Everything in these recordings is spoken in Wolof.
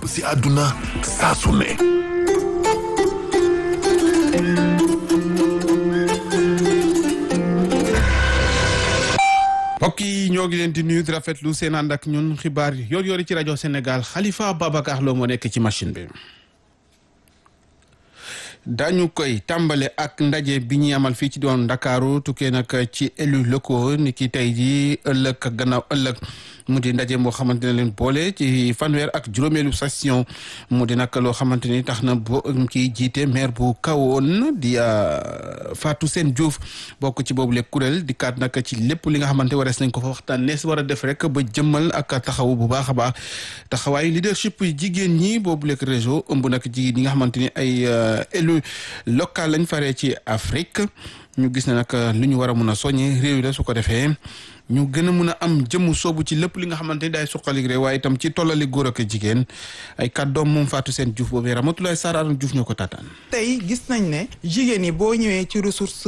fépp si àdduna saa su ne mbokk yi ñoo ngi leen di nuyu di rafetlu seen ànd ak ñun xibaar yi yor yori ci rajo Sénégal Khalifa Babacar Lo moo nekk ci machine bi dañu koy tàmbale ak ndaje bi ñuy amal fii ci doon Ndakaaru tukkee nag ci élus locaux ni ki tey ji ëllëg ak gannaaw ëllëg mu di ndaje moo xamante ne leen boole ci fanweer ak juróomeelu session mu di nag loo xamante ni tax na bo kii jiite maire bu kawoon di Fatou Sène Diouf bokk ci boobu le kuréel di kaat nag ci lépp li nga xamante warees nañ ko fa waxtaan nees war a def rek ba jëmmal ak taxawu bu baax a baax taxawaayu leadership jigéen ñi boobu le réseau ëmb nag jigéen ñi nga xamante ni ay élus local lañ faree ci Afrique ñu gis ne nag lu ñu war a mun a soññee réew yi la su ko defee ñu gën a mun a am jëmu soobu ci lépp li nga xamante ni daay suqali réew waaye itam ci tollali góor ak jigéen ay kàddoom moom Fatou Sène Diouf boobu Ramatoulaye Sarr Aram Diouf ñoo ko taataan. tey gis nañ ne jigéen yi boo ñëwee ci ressource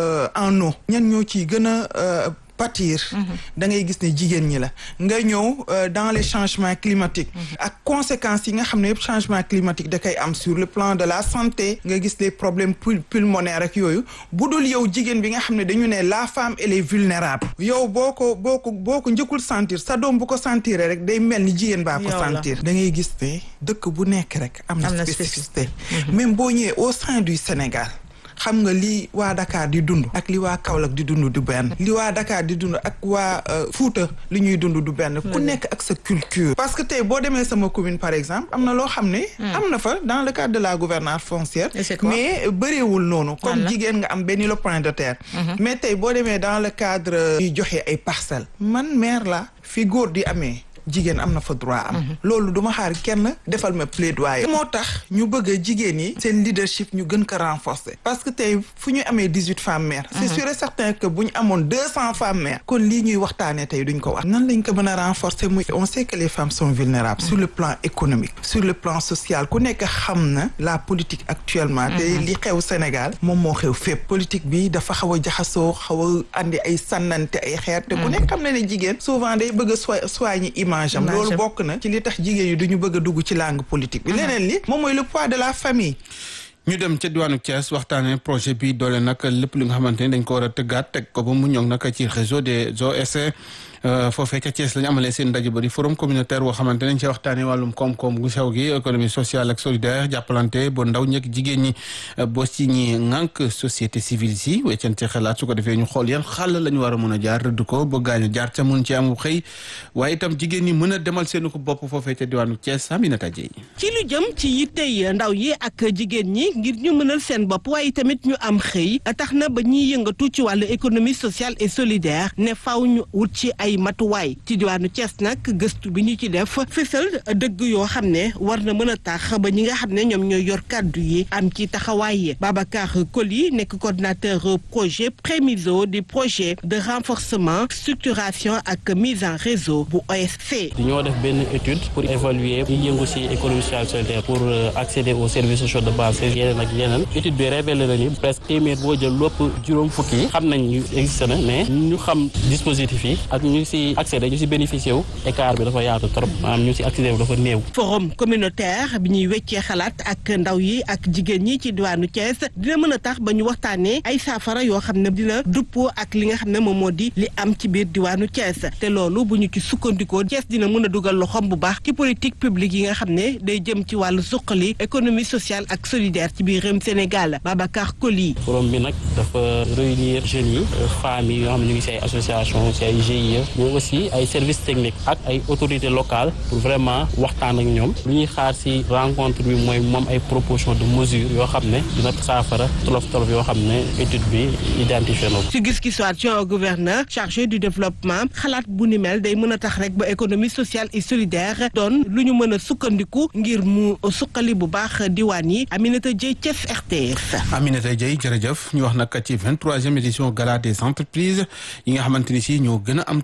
en eau ñan ñoo ciy gën a pâtir da ngay gis ne jigéen ñi la nga ñëw dans les changements climatiques ak conséquences yi nga xam ne yëpp changement climatique da koy am sur le plan de la santé nga gis les problèmes pulmonaires ak yooyu bu dul yow jigéen bi nga xam ne dañu ne la femme elle est vulnérable yow boo ko boo ko boo ko njëkkul sentir sa doom bu ko sentir rek day mel ni jigéen baa ko sentir da ngay gis ne dëkk bu nekk rek am na spécificité même boo ñëwee au sein du Sénégal xam nga li waa Dakar di dund ak li waa Kaolack di dund du benn li waa Dakar di dund ak waa Fuuta li ñuy dund du benn ku nekk ak sa culture parce que tey boo demee sama commune par exemple am na loo xam ne am na fa dans le cadre de la gouvernance foncière mais bëreewul noonu comme jigéen nga am benn le point de terre mais tey boo demee dans le cadre yu joxe ay parcelles man maire la fi góor di amee jigéen am na fa droit am loolu duma xaar kenn defal ma plaidoyer moo tax ñu bëgg a jigéen yi seen leadership ñu gën ko renforcer parce que tey fu ñu amee dix huit femmes maires c'est sûr et certain que bu ñu amoon deux cent femmes maires kon lii ñuy waxtaanee tey duñ ko wax nan lañ ko mën a renforcer muy on sait que les femmes sont vulnérables sur le plan économique sur le plan social ku nekk xam na la politique actuellement te li xew Sénégal moom moo xew fépp politique bi dafa xaw a jaxasoo xaw a andi ay sànnante ay xeer te ku nekk xam na ne jigéen souvent day bëgg a soigner am loolu bokk na ci li tax jigéen yi duñu bëgg a dugg ci langue politique bi leneen li moom mooy le poids de la famille ñu dem ca diwaanu Thiès waxtaanee projet bi doole nag lépp li nga xamante ni dañ ko war a tëggaat teg ko ba mu ñoŋ nag ci réseau des OSC foofee ca Thiès lañu amalee seen ndaje ba di forum communautaire boo xamante nañ ci waxtaanee wàllum koom-koom gu sew gi économie sociale ak solidaire jàppalante ba ndaw ñëkk jigéen ñi boo ci ñi ŋànk société civile si weccante xalaat su ko defee ñu xool yan xàll la ñu war a mën a jaar rëdd ko ba gaañu jaar ca mun ci am xëy waaye itam jigéen ñi mën a demal seenu ko bopp foofee ca diwaanu Thiès Aminata Dieye ci lu jëm ci yittey ndaw yi ak jigéen ñi ngir ñu mënal seen bopp waaye tamit ñu am xëy tax na ba ñuy yëngatu ci wàllu économie sociale et solidaire ne faaw ñu wut ci ay matuwaay ci diwaanu Thiès nag gëstu bi ñu ci def fësal dëgg yoo xam ne war na mën a tax ba ñi nga xam ne ñoom ñooy yor kàddu yi am ci taxawaay Babacar Koli nekk coordinateur projet Prémiso du projet de renforcement structuration ak mise en réseau bu OSC. ñoo def benn étude pour évaluer ñi yëngu ci économie sociale solidaire pour accéder aux services sociaux de base yeneen ak yeneen étude bi révélé na ni presque téeméer boo jël lépp juróom fukki yi xam nañ ñu existé na mais ñu xam dispositif yi ak ñu ci accéder ñu ci bénéficier wu écart bi dafa yaatu trop maanaam ñu ci accéder wu dafa néew. forum communautaire bi ñuy weccee xalaat ak ndaw yi ak jigéen ñi ci diwaanu Thiès dina mën a tax ba ñu waxtaanee ay saafara yoo xam ne dina duppoo ak li nga xam ne moom moo di li am ci biir diwaanu Thiès te loolu bu ñu ci sukkandikoo Thiès dina mën a dugal loxoom bu baax ci politique publique yi nga xam ne day jëm ci wàllu suqali économie sociale ak solidaire ci biir réewum Sénégal Babacar Koli. forum bi nag dafa réunir jeunes yi femmes yi yoo xam ne ñu ngi ci ay association ci ay GIE mais aussi ay services techniques ak ay autorités locales pour vraiment waxtaan ak ñoom lu ñuy xaar ci rencontre bi mooy moom ay proposition de mesures yoo xam ne dina saafara tolof tolof yoo xam ne étude bi identifié na ko. ci gis-gisu adjoint gouverneur chargé du développement xalaat bu ni mel day mën a tax rek ba économie sociale et solidaire doon lu ñu mën a sukkandiku ngir mu suqali bu baax diwaan yi Aminata Dieye Thiès RTS. Aminata Dieye jërëjëf ñu wax nag ci vingt troisième édition gala des entreprises yi nga xamante ni si ñoo gën a am tax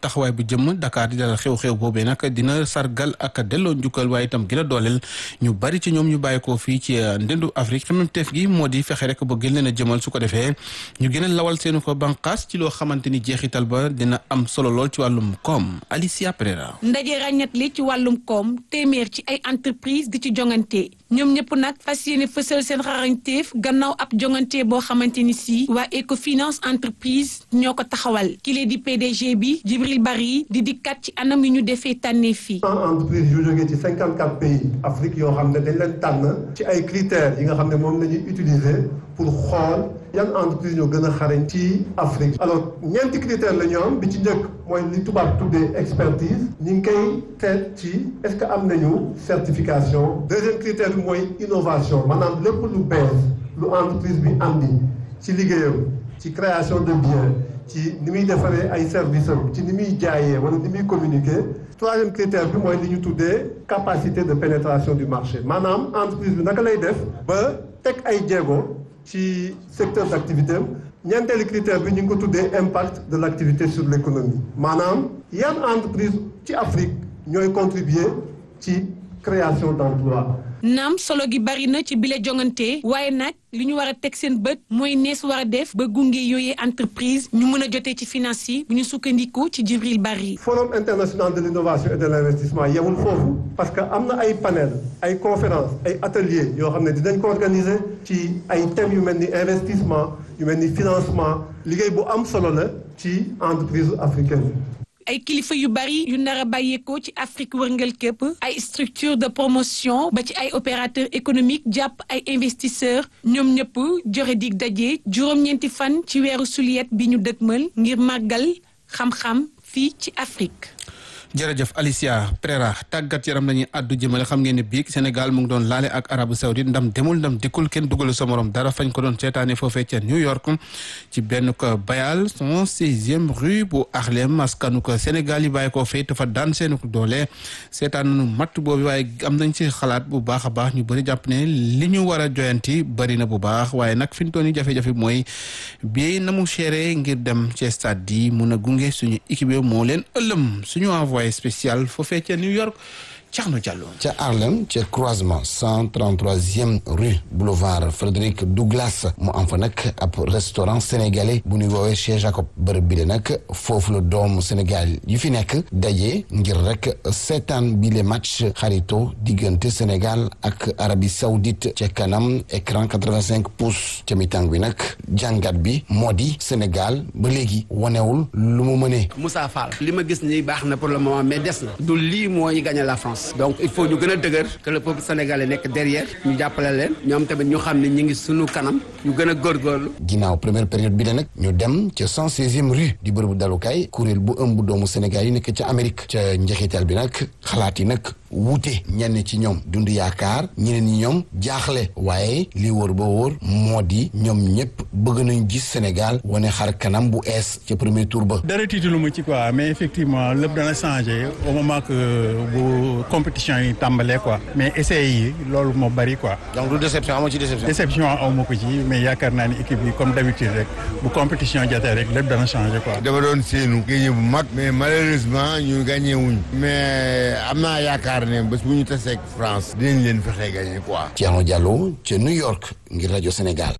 taxawaay bu jëm Dakar di dalal xew-xew boobee nag dina sargal ak delloo njukkal waaye itam gën a dooleel ñu bari ci ñoom ñu bàyyi ko fii ci ndendu Afrique xememteef gi moo di fexe rek ba gën leen a jëmal su ko defee ñu gën a lawal seenu ko banqaas ci loo xamante ni jeexital ba dina am solo lool ci wàllum koom Alicia Pereira. ndaje ràññat li ci wàllum koom téeméer ci ay entreprise di ci jongante ñoom ñëpp nag fas yéene fësal seen xarañteef gannaaw ab jongante boo xamante ni si waa Ecofinance entreprise ñoo ko taxawal kile di PDG bi Djibril Bari di dikkat ci anam yu ñu defee tànnee fii. entreprise yu jógee ci cinquante quatre pays Afrique yoo xam ne dañ leen tànn ci ay critères yi nga xam ne moom la ñuy utiliser pour xool yan entreprise ñoo gën a xarañ ci Afrique. alors ñeenti critères la ñu am bi ci njëkk mooy li tubaab tuddee expertise ñu ngi koy seet ci est-ce que am nañu certification deuxième critère bi mooy innovation maanaam lépp lu bees lu entreprise bi andi ci liggéeyam ci création de biens ci ni muy defaree ay services am ci ni muy jaayee wala ni muy communiquer troisième critère bi mooy li ñu tuddee capacité de pénétration du marché maanaam entreprise bi naka lay def ba teg ay jéego ci secteur d'activité am ñeenteelu critère bi ñu ngi ko tuddee impact de l'activité sur l'économie maanaam yan entreprise ci Afrique ñooy contribuer ci création d'emploi naam solo gi bari na ci bile jongante waaye nag li ñu war a teg seen bët mooy nees war a def ba gunge yooyee entreprise ñu mën a jotee ci finance yi bu ñu sukkandiku ci Djibril Bari. forum international de l'innovation et de l'investissement yemul foofu parce que am na ay panel ay conférences ay ateliers yoo xam ne dinañ ko organiser ci ay thèmes yu mel ni investissement yu mel ni financement liggéey bu am solo la ci entreprise africaine ay kilifa yu bari yu nar a bàyyeekoo ci Afrique wërngal képp ay structure de promotion ba ci ay opérateur économique jàpp ay investisseurs ñoom ñëpp joxe dig daje juróom-ñeenti fan ci weeru suliet bi ñu dëgmal ngir màggal xam-xam fii ci Afrique. jërëjëf Alicia Pereira tàggat yaram lañuy àddu jëmale xam ngeen ne biig Sénégal mu ngi doon laale ak Arabie Saoudite ndam demul ndam dikkul kenn dugalu sa morom dara fañ ko doon seetaane foofee ca New York ci benn ko bayal son sixième rue bu Harlem askanu ko Sénégal yi bàyyi koo fay dafa daan seenu ko doole seetaan nañu matt boobu waaye am nañ ci xalaat bu baax a baax ñu bëri jàpp ne li ñu war a joyanti bëri na bu baax waaye nag fi ñu toon yi jafe-jafe mooy bii na mu chéré ngir dem ci stade yi mun a gunge suñu équipe moo leen ëllëm suñu envoyé spécial foofee ca New York Thierno Diallo. ca Harlem ca croisement cent trente troisième rue boulevard Frédéric Douglas mu am fa nag ab restaurant sénégalais bu ñuy woowee chez Jacob bërëb bi de nag foofu la doomu Sénégal yu fi nekk daje ngir rek seetaan bi le match xarito diggante Sénégal ak Arabie Saoudite ca kanam écran quatre-vingt-cinq pouces ca mi-temps bi nag jàngat bi moo di Sénégal ba léegi wanewul lu mu mënee. Moussa Fall li ma gis nii baax na pour le moment mais des na du lii mooy gagner la France donc il faut ñu gën a dëgër que le peuple sénégalais nekk derrière ñu jàppale leen ñoom tamit ñu xam ne ñu ngi sunu kanam ñu gën a góorgóorlu ginnaaw première période bi la nag ñu dem ca cent seizième rue di bërëbu dalukaay kuréel bu ëmb doomu Sénégal yi nekk ca Amérique ca njeexital bi nag xalaat yi nag wuute ñenn ci ñoom dund yaakaar ñeneen ñi ñoom jaaxle waaye li wóor ba wóor moo di ñoom ñëpp bëgg nañ gis Sénégal wane xar kanam bu ees ca premier tour ba. dara tiitalu ma ci quoi mais effectivement lépp dana changé au moment que bu compétition yi tàmbalee quoi mais essais yi loolu moo bari quoi. donc du déception amoo ci déception. déception aw ma ko ci mais yaakaar naa ni équipe yi comme d'habitude rek bu compétition jotee rek lépp dana changé quoi. dama doon séenu gagné bu mag mais malheureusement ñu gagné wuñ mais am naa yaakaar ne bés bu ñu taseeg France dinañ leen fexe gagné quoi. Thierno Diallo ca New York ngir rajo Sénégal.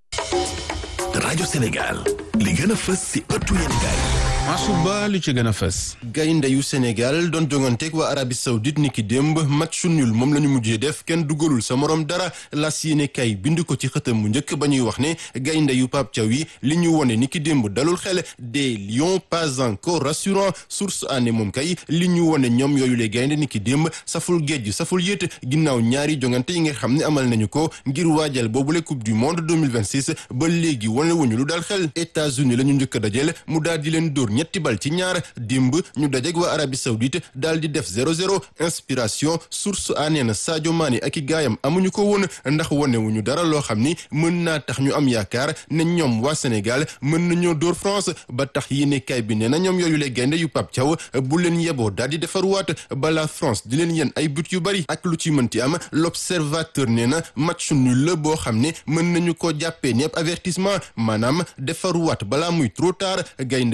rajo Sénégal li gën a fës ci ëttu yéenekaay Masuba lu ci gën a fës. gaynde yu Sénégal doon jonganteeg waa Arabie Saoudite niki démb match nul moom la ñu mujjee def kenn dugalul sa morom dara las yéene kay bind ko ci xëtam bu njëkk ba ñuy wax ne gaynde yu Pape Thiaw yi li ñu wone niki démb dalul xel des lions pas encore rassurant source année moom kay li ñu wone ñoom yooyu le gaynde niki démb saful géej saful yéet ginnaaw ñaari jongante yi nga xam ne amal nañu ko ngir waajal boobule coupe du monde 2026 ba léegi wane wuñu lu daal xel États-Unis la ñu njëkk a dajel mu daal di leen dóor ñetti bal ci ñaar dimb ñu dajeg waa Arabie Saoudite daal di def 0-0 inspiration source a nee na Sadio Mané ak i gaayam amuñu ko woon ndax wonewuñu dara loo xam ni mën naa tax ñu am yaakaar ne ñoom waa Sénégal mën nañoo dóor France ba tax yéene kay bi nee na ñoom yooyu le gaynde yu Pape Thiaw bu leen yeboo daal di defarwaat balaa France di leen yen ay but yu bari ak lu ci mënti am l'observateur nee na match nul la boo xam ne mën nañu ko jàppee ni ab avertissement maanaam defarwaat balaa muy trop tard gaynde yi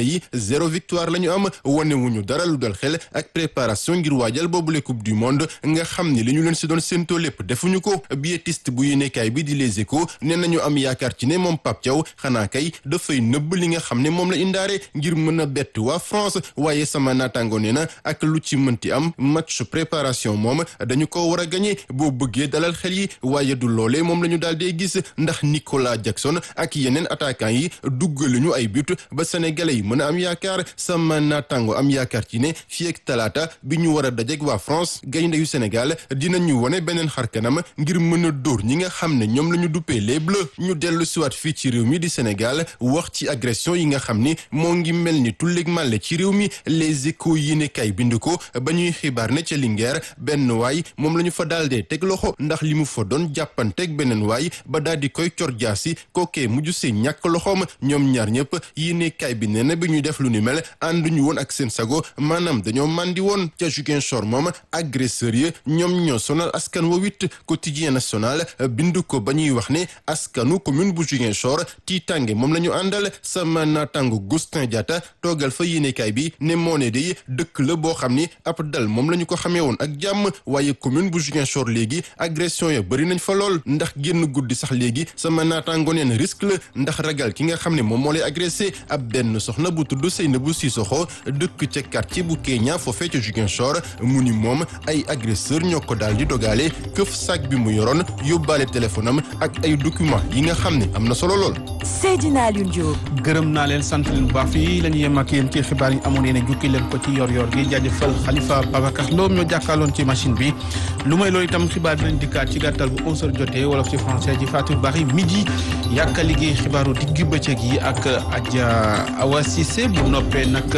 zéro victoire la ñu am wane wuñu dara lu dal xel ak préparation ngir waajal boobule coupe du monde nga xam ni li ñu leen si doon séentoo lépp defuñu ko biétiste bu yéenekaay bi di Les Échos nee nañu am yaakaar ci ne moom Pape Thiaw xanaa kay dafay nëbb li nga xam ne moom la indaare ngir mën a bett waa France waaye sama naataango nee na ak lu ci mënti am match préparation moom dañu ko war a gagné boo bëggee dalal xel yi waaye du loolee moom la ñu daal dee gis ndax Nicolas Jackson ak yeneen attaquant yi duggaluñu ay but ba sénégalais yi mën a am yaakaar sama naataango am yaakaar ci ne fii ak talaata bi ñu war a dajeek waa France gaynde yu Sénégal dinañu wone beneen xar kanam ngir mën a dóor ñi nga xam ne ñoom la ñu duppee les bleus ñu dellu siwaat fii ci réew mi di Sénégal wax ci agression yi nga xam ni moo ngi mel ni tulleeg màlle ci réew mi les échos yi ne kay bind ko ba ñuy xibaar ne ca Linguère benn waay moom la ñu fa daaldee teg loxo ndax li mu fa doon jàppanteeg beneen waay ba daal di koy cor jaasi kookee mujj see ñàkk loxoom ñoom ñaar ñëpp yi ne kay bi nee na bi ñuy def lu ni mel ànduñu woon ak seen sago maanaam dañoo màndi woon ca Ziguinchor moom agresseur yi ñoom ñoo sonal askan wa wit quotidien national bind ko ba ñuy wax ne askanu commune bu Ziguinchor tiitange moom la ñu àndal sama naataango Gustin Diatta toogal fa yéenekaay bi ne moo ne day dëkk la boo xam ni ab dal moom la ñu ko xamee woon ak jàmm waaye commune bu Ziguinchor léegi agression ya bëri nañ fa lool ndax génn guddi sax léegi sama naataango neen risque la ndax ragal ki nga xam ne moom moo lay agressé ab benn soxna bu tudd Seynabou Sissoko dëkk ca quartier bu Kenya foofee ca Ziguinchor mu ni moom ay agresseur ñoo ko daal di dogaale këf sac bi mu yoroon yóbbaale téléphone am ak ay document yi nga xam ne am na solo lool. Seydina Alioune Diop. gërëm naa leen sant leen bu baax fii la ñu yem ak yéen ci xibaar yi amoon yéen a jukki leen ko ci yor-yor gi jaajëfal Khalifa Babacar Lo ñoo jàkkaarloon ci machine bi lu may loolu itam xibaar dinañ dikkaat ci gàttal bu 11h jotee wolof ci français ji Fatou Bari midi yàkka liggéey xibaaru digg bëccëg yi ak Adja Awa Cissé bu noppee nag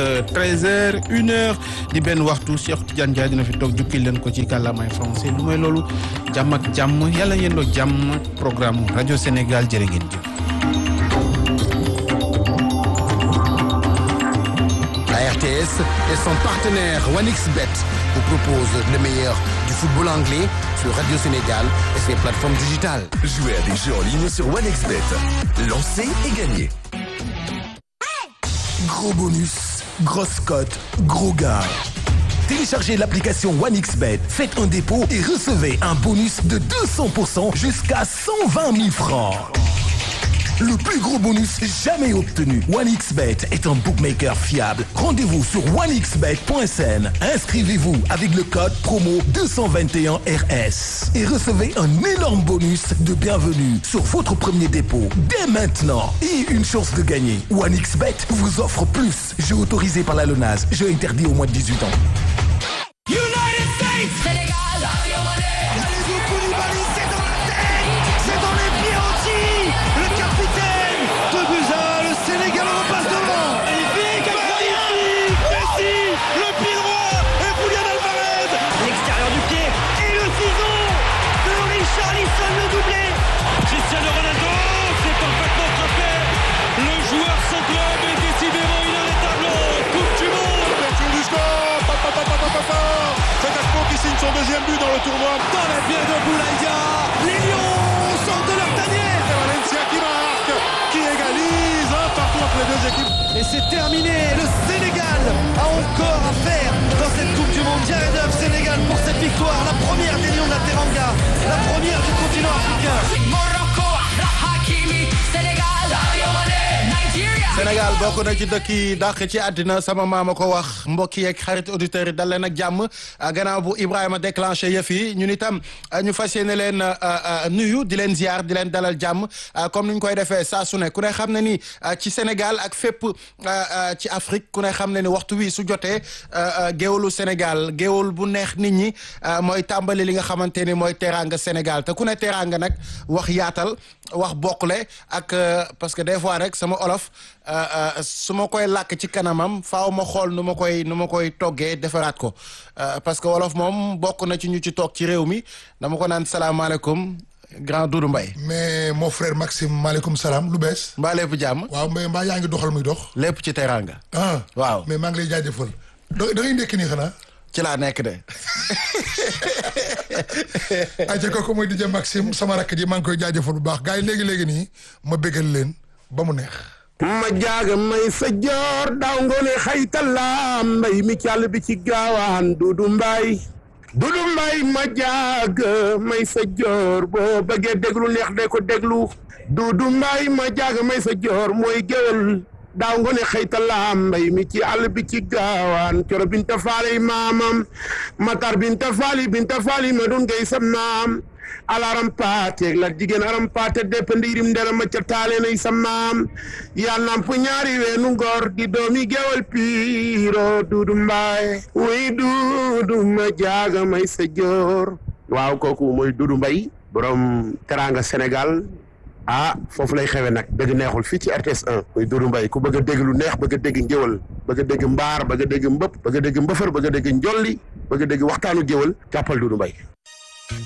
13h 1h di benn waxtu Cheikh Tidiane Ndiaye dina fi toog jukki leen ko ci kàllaamay français lu may loolu jàmm ak jàmm yàlla ngeen doo jàmm programme rajo Sénégal jërë ngeen jëf. La RTS et son partenaire OneXBet vous proposent le meilleur du football anglais sur Radio Sénégal et ses plateformes digitales. Jouez à des jeux en ligne sur OneXBet. Lancez et gagnez. Gros bonus, grosse cote, gros gars. Téléchargez l'application OneXBet, faites un dépôt et recevez un bonus de 200% jusqu'à 120 000 francs. Le plus gros bonus jamais obtenu. OneXBet est un bookmaker fiable. Rendez-vous sur onexbet.sn. Inscrivez-vous avec le code promo 221RS et recevez un énorme bonus de bienvenue sur votre premier dépôt dès maintenant et une chance de gagner. OneXBet vous offre plus. Jeu autorisé par la LONAS. Jeu interdit au moins de 18 ans. United States Sénégal Kalidou Koulibaly, c'est dans la tête C'est dans les pieds aussi Le capitaine de Buza, le Sénégal repasse devant Magnifique Magnifique Messi, le pied droit et Julian Alvarez L'extérieur du pied et le ciseau de Richarlison le doublé Cristiano Ronaldo, c'est parfaitement frappé Le joueur sans club est décidément inarrêtable Coupe du monde du score pa, pa, pa, pa, pa, pa, pa. C'est Aspo qui signe son deuxième but dans le tournoi. Dans les pieds de Boulaïdia, les Lions sortent de leur tanière. C'est Valencia qui marque, qui égalise un partout entre les deux équipes. Et c'est terminé. Le Sénégal a encore à faire dans cette Coupe du Monde. Jared Huff, Sénégal pour cette victoire, la première des Lions de la Teranga, la première du continent africain. Morocco, Hakimi, Sénégal, Sadio Mané, Nigeria. Sénégal bokk na ci dëkk yi dàq ci àddina sama maama ko wax mbokk yeeg xarit auditeurs yi dal leen ak jàmm gannaaw bu Ibrahima déclenché yëf yi ñun itam ñu fas yéene leen nuyu di leen ziar di leen dalal jàmm comme ni ñu koy defee saa su ne ku ne xam ne ni ci Sénégal ak fépp ci Afrique ku ne xam ne ni waxtu wi su jotee géewlu Sénégal géewul bu neex nit ñi mooy tàmbali li nga xamante ni mooy teraanga Sénégal te ku ne teraanga nag wax yaatal wax bokkule ak parce que des fois rek sama olof su ma koy làkk ci kanamam faaw ma xool nu ma koy nu ma koy toggee defaraat ko parce que wolof moom bokk na ci ñu ci toog ci réew mi dama ko naan salaamaaleykum grand Doudou Mbaye mais mon frère Maxime maaleykum salaam lu bees. mbaa lépp jàmm. waaw mais mbaa yaa ngi doxal muy dox. lépp ci teraanga. ah waaw mais maa ngi lay jaajëfal. da da ngay ndekki nii xanaa. ci laa nekk de. ayca kooku mooy DJ Maxime sama rakk ji maa ngi koy jaajëfal bu baax gars yi léegi léegi nii ma bégal leen ba mu neex. ma jaaga may sa joor daaw ngoone xaytala mbay mi càll bi ci gaawaan dudu mbaay dudu mbaay ma jaaga may sa joor boo bëggee déglu neex de ko déglu dudu mbaay ma jaaga may sa joor mooy géwél daaw ngoone xëytala mbay mi ci àll bi ci gaawaan coro binta faali maamam matar binta faali binta faali ma dun ngay sa maam alaram paate la jigéen aram paate depp ndiirim ndera ma ca taale nay sa maam yaa namp ñaari weenu ngor di doomi gewal piiro duudu mbaay wuy duudu ma jaaga may sa joor waaw kooku mooy duudu mbay borom teranga Sénégal ah foofu lay xewe nag dëgg neexul fii ci RTS 1 muy Doudou Mbaye ku bëgg a dégg lu neex bëgg a dégg ngéwal bëgg a dégg mbaar bëgg a dégg mbëpp bëgg a dégg mbëfër bëgg a dégg njolli bëgg a dégg waxtaanu géwal jàppal Doudou Mbaye